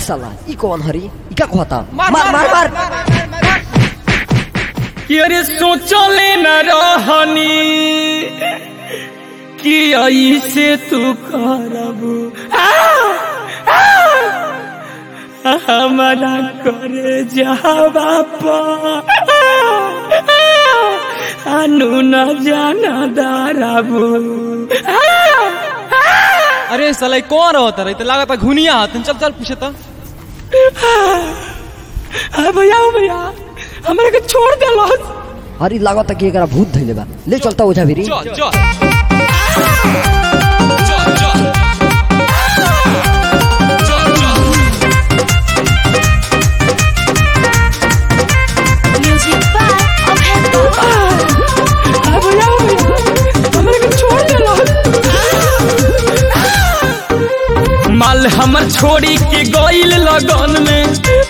साला ई कौन हरी ई का कहता मार, मार मार मार, मार कि अरे सोचले न रहनी कि ऐसे तू करबू आ, आ, हमारा करे जावा अनु न जाना दाराबू अरे साला ई कौन होता रही तो लागत घुनिया हतन चल चल पूछे तो आ, भैया ओ भैया हमरा के छोड़ देलो अरे लागत कि एकरा भूत धइले बा ले चलता ओझा भिरी चल चल Music by Abhay Baba. आ, भैया ओ भैया हमरा के छोड़ देलो माल हमर छोड़ी के गइल लगन में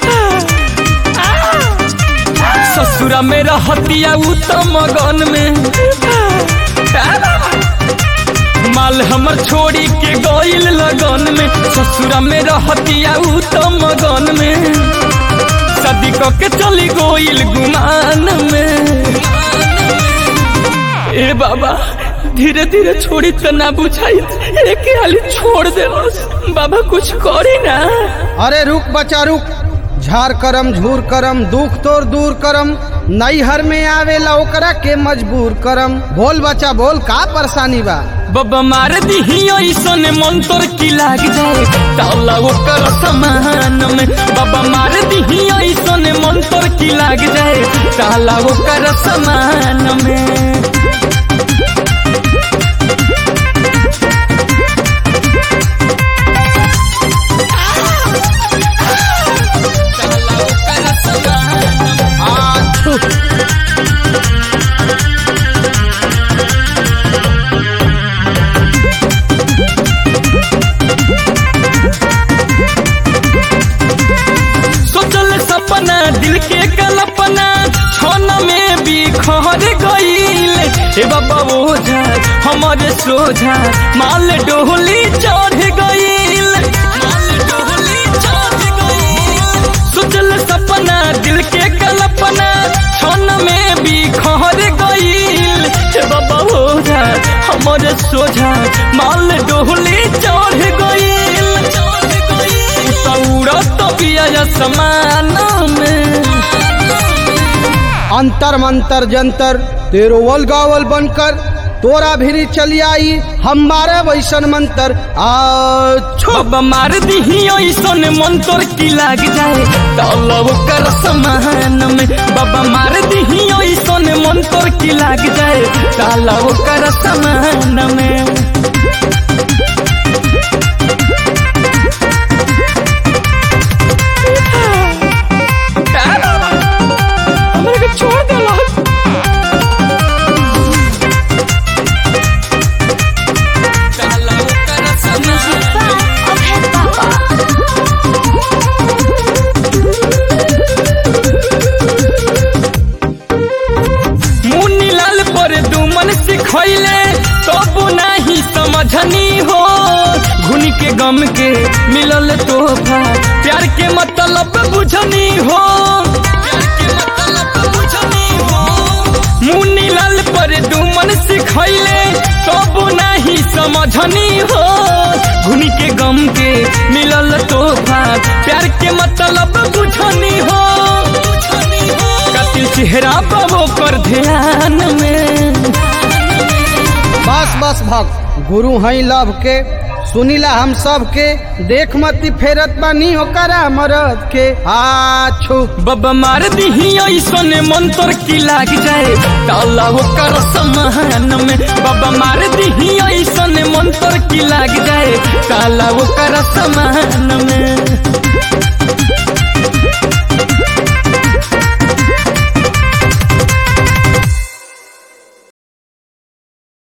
ससुरा में रहतिया उ त मगन में माल हमर छोड़ी के गइल लगन में ससुरा में रहतिया उ त मगन में सदी क के चली गइल गुमान में ए बाबा धीरे धीरे छोड़ी तो ना बुझाई एक हाली छोड़ दे बाबा कुछ करी ना अरे रुक बचा रुक झार करम झूर करम दुख तोर दूर करम नैहर में आवेला ओकरा के मजबूर करम बोल बच्चा बोल का परेशानी बा बाबा मार दी ऐसन मन तोर की लाग जाए ताला ओकर समान में बाबा मार दी ऐसन मन तोर की लाग जाए ताला ओकर समान में ताला ओकर समान में। सोचल सपना दिल के कल्पना छन में भी खर गईल हे बाबा ओझा हमारे सोझा माल डोली चढ़ गईल माल डोली चढ़ गईल सोचल सपना दिल के कल्पना छन में भी खर गईल हे बाबा ओझा हमारे सोझा माल डोली चढ़ गईल चढ़ गईल उड़त पिया समान में अंतर मंतर जंतर तेरो वल गावल बनकर तोरा भिरी चली आई हमारे वैसन मंतर आ छो बाबा मार दी ऐसन मन तोर की लाग जाए तलब कर समान में बाबा मार दी ऐसन मन तोर की लाग जाए तलब कर समान में हमरा के छोड़ देला तलब कर Music समान by Abhay Baba. मुन्नी लाल पर दुमन सिखैले तब नाही समझनी हो घुनी के गम के मिलल तोहफा प्यार के मतलब बुझनी हो प्यार के मतलब बुझनी हो मुन्नी लाल पर दुमन सिखैले तब नाही समझनी हो घुनी के गम के मिलल तोहफा प्यार के मतलब बुझनी हो बुझनी हो कतिल चेहरा पाबो कर ध्यान में बस बस भक्त गुरु हई लव के सुनीला हम सब के देख मती फेरत बानी होकरा मरद के आछू बाबा मार दी ऐसन मन तोर की लाग जाए ताला ओकर समान में बाबा मार दी ऐसन मन तोर की लाग जाए ताला ओकर समान में